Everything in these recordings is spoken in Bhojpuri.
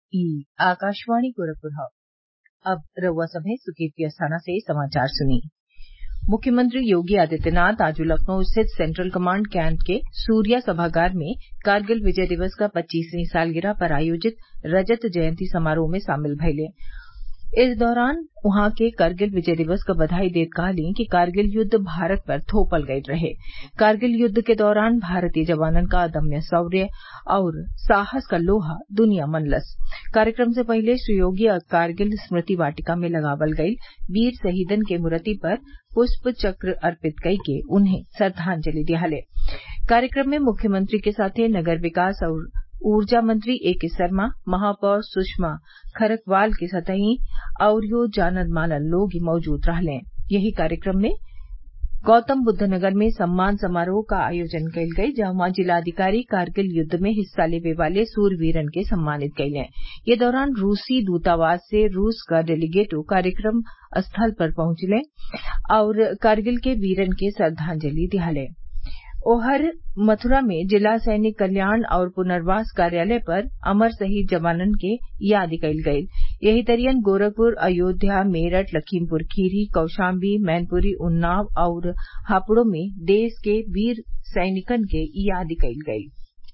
ई आकाशवाणी गोरखपुर हौ अब रउआ सभे सुर्खियत अस्थाना से समाचार सुनी मुख्यमंत्री योगी आदित्यनाथ आज लखनऊ स्थित सेंट्रल कमांड कैंट के सूर्या सभागार में कारगिल विजय दिवस क पच्चीसवीं सालगिरह पर आयोजित रजत जयंती समारोह में शामिल भइले इस दौरान उहाँ के कारगिल विजय दिवस क बधाई देत कहलीं कि कारगिल युद्ध भारत पर थोपल गईल रहे कारगिल युद्ध के दौरान भारतीय जवानन क अदम्य शौर्य और साहस क लोहा दुनिया मनलस कार्यक्रम से पहिले श्री योगी कारगिल स्मृति वाटिका में लगावल गईल वीर शहीदन के मूर्ति पर पुष्प चक्र अर्पित कइके उन्हें श्रद्वांजलि दियाले कार्यक्रम में मुख्यमंत्री के साथे नगर विकास और ऊर्जा मंत्री एके शर्मा महापौर सुषमा खरकवाल के सतही अउरियो जानल मानल लोग मौजूद रहले यही कार्यक्रम में गौतमबुद्ध नगर में सम्मान समारोह का आयोजन कइल गयी जहवा जिलाधिकारी कारगिल युद्ध में हिस्सा लेवे वाले सूरवीरन के सम्मानित कइले ये दौरान रूसी दूतावास से रूस क डेलीगेटो कार्यक्रम स्थल पर पहुंचले और कारगिल के वीरन के श्रद्वांजलि दियाले ओहर मथुरा में जिला सैनिक कल्याण और पुनर्वास कार्यालय पर अमर शहीद जवानन के याद कइल गयी यही तरियन गोरखपुर अयोध्या मेरठ लखीमपुर खीरी कौशाम्बी मैनपुरी उन्नाव और हापुड़ में देश के वीर सैनिकन के याद कइल गयी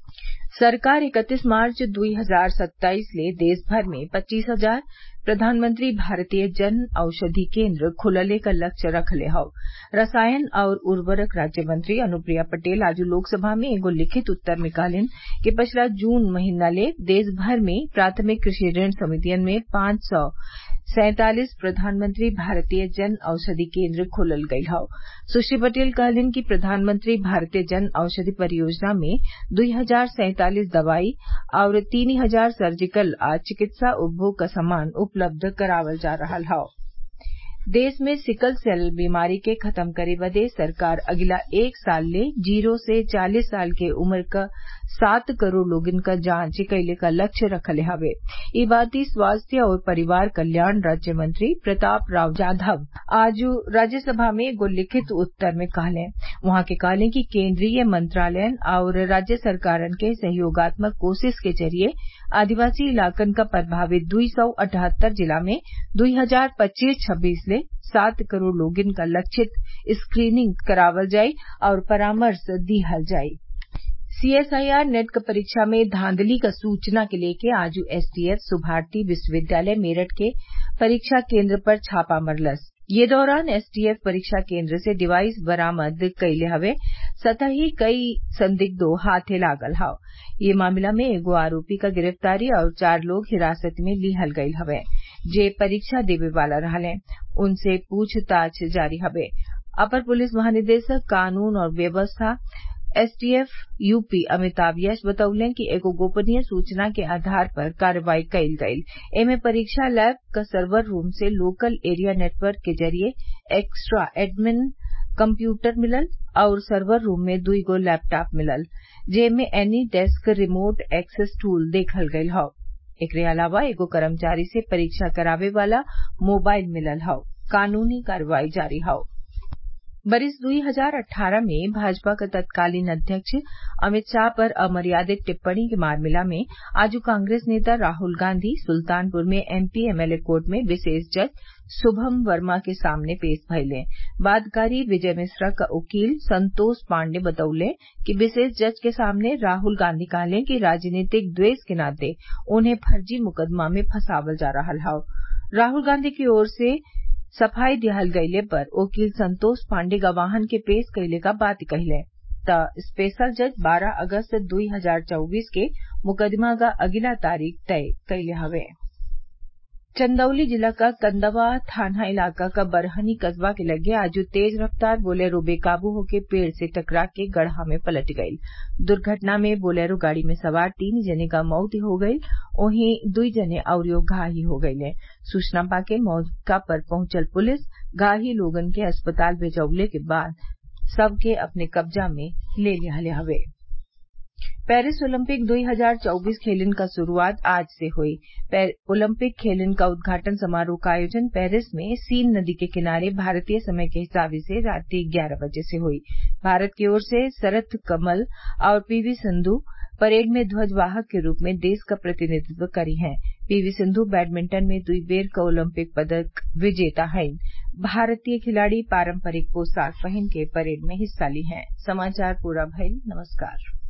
सरकार इकतीस मार्च दुई हजार सत्ताईस ले देश भर में पच्चीस हजार प्रधानमंत्री भारतीय जन औषधि केन्द्र खुलले क लक्ष्य रखले हौ रसायन और उर्वरक राज्य मंत्री अनुप्रिया पटेल आज लोकसभा में एगो लिखित उत्तर में कहलिन कि पिछला जून महीना ले देश भर में प्राथमिक कृषि ऋण समितियन में पांच सौ सैंतालीस प्रधानमंत्री भारतीय जन औषधि केन्द्र खोलल गयल हौ सुश्री पटेल कहलिन कि प्रधानमंत्री भारतीय जन औषधि परियोजना में दुई हजार सैंतालीस दवाई और तीन हजार सर्जिकल आ चिकित्सा उपभोग क सामान उपलब्ध करावल जा रहल हौ देश में सिकल सेल बीमारी के खत्म करे बदे सरकार अगिला एक साल ले जीरो से चालीस साल के उम्र क सात करोड़ लोगन क जांच कइले क लक्ष्य रखले हवे ई बाती स्वास्थ्य और परिवार कल्याण राज्य मंत्री प्रताप राव जाधव आज राज्यसभा में एगो लिखित उत्तर में कहले उहाँ के कहले कि केन्द्रीय मंत्रालयन और राज्य सरकारन के सहयोगात्मक कोशिश के जरिये आदिवासी इलाकन क प्रभावित दुई सौ अठहत्तर जिला में दुई हजार पच्चीस छब्बीस ले सात करोड़ लोगन क लक्षित स्क्रीनिंग करावल जाई और परामर्श दिहल जाई सीएसआईआर नेट क परीक्षा में धांधली क सूचना के लेके आज एसटीएफ सुभारती विश्वविद्यालय मेरठ के परीक्षा केन्द्र पर छापा मरलस ये दौरान एसटीएफ परीक्षा केन्द्र से डिवाइस बरामद कइले हवे सतही कई संदिग्धो हाथे लागल हौ ये मामला में एगो आरोपी क गिरफ्तारी और चार लोग हिरासत में लिहल गयल हवे जे परीक्षा देवे वाला रहले उनसे पूछताछ जारी हवे अपर पुलिस महानिदेशक कानून और व्यवस्था एसटीएफ यूपी अमिताभ यश बतौले कि एगो गोपनीय सूचना के आधार पर कार्रवाई कइल गइल एमे परीक्षा लैब क सर्वर रूम से लोकल एरिया नेटवर्क के जरिये एक्स्ट्रा एडमिन कम्प्यूटर मिलल और सर्वर रूम में दुई गो लैपटॉप मिलल जेमे एनी डेस्क रिमोट एक्सेस टूल देखल गयल हौ एकरे अलावा एगो कर्मचारी से परीक्षा करावे वाला मोबाइल मिलल हौ कानूनी कार्रवाई जारी हौ बरिस दुई हजार अट्ठारह में भाजपा क तत्कालीन अध्यक्ष अमित शाह पर अमर्यादित टिप्पणी के मामला में आज कांग्रेस नेता राहुल गांधी सुल्तानपुर में एमपी एमएलए कोर्ट में विशेष जज शुभम वर्मा के सामने पेश भइले वादकारी विजय मिश्रा क वकील संतोष पांडे बतौले कि विशेष जज के सामने राहुल गांधी कहले कि राजनीतिक द्वेष के नाते उन्हें फर्जी मुकदमा में फंसावल जा रहल हौ राहुल गांधी की ओर से सफाई दिहल गइले पर वकील संतोष पांडे गवाहन के पेश कइले क बात कहिले त स्पेशल जज बारह अगस्त दुई हजार चौबीस के मुकदमा क अगिला तारीख तय कइले हवे चंदौली जिला का कंदवा थाना इलाका का बरहनी कस्बा के लगे आज तेज रफ्तार बोलेरो बेकाबू होके पेड़ से टकरा के गड्ढा में पलट गई दुर्घटना में बोलेरो गाड़ी में सवार तीन जने का मौत हो गई वहीं दुई जने अउरियो घायल हो गये सूचना पाके मौका पर पहुंचल पुलिस घायल लोगन के अस्पताल भेजवले के बाद शव के अपने कब्जा में ले लिहले हवे पेरिस ओलंपिक 2024 खेलन क शुरूआत आज से हुई ओलंपिक खेलन का उद्घाटन समारोह का आयोजन पेरिस में सीन नदी के किनारे भारतीय समय के हिसाब से रात ग्यारह बजे से हुई भारत की ओर से शरत कमल और पीवी संधू परेड में ध्वजवाहक के रूप में देश का प्रतिनिधित्व करी हैं पीवी सिंधु बैडमिंटन में दुई बेर क ओलंपिक पदक विजेता हईन भारतीय खिलाड़ी पारंपरिक पोशाक पहिन के परेड में हिस्सा ली हैं समाचार पूरा भइल नमस्कार